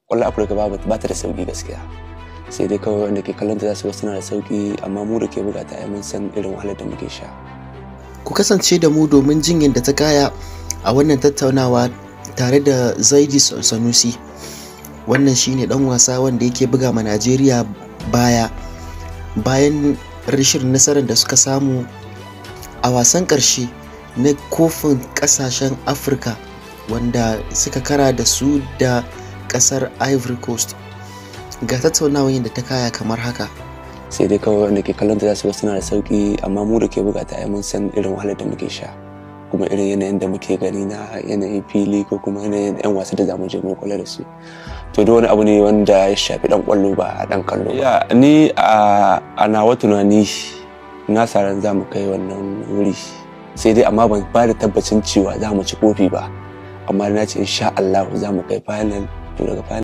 kwallon afirka ba ta da sauki gaskiya sai dai kawai wanda ke kallon ta za su ga suna da sauki amma mu da ke buga ta mun san irin wahalar da muke sha ku kasance da mu domin jin yadda ta kaya a wannan tattaunawa tare da zaidi sanusi wannan shine dan wasa wanda yake buga ma najeriya baya bayan rashin nasarar da suka samu a wasan karshe na kofin kasashen afirka wanda suka kara da su da kasar ivory coast ga tattaunawar yadda ta kaya kamar haka sai dai kawai wanda ke kallon ta za su ga suna da sauki amma mu da ke buga ta mun san irin wahalar da muke sha kuma irin yanayin da muke gani na yanayin fili ko kuma yanayin yan wasa da zamu je mu kula da su to duk wani abu ne wanda ya shafi dan kwallo ba dan kallo ba ni a nawa tunani na sa ran za mu kai wannan wuri sai dai amma ban ba da tabbacin cewa za mu ci kofi ba amma na ce insha Allah za mu kai final to daga final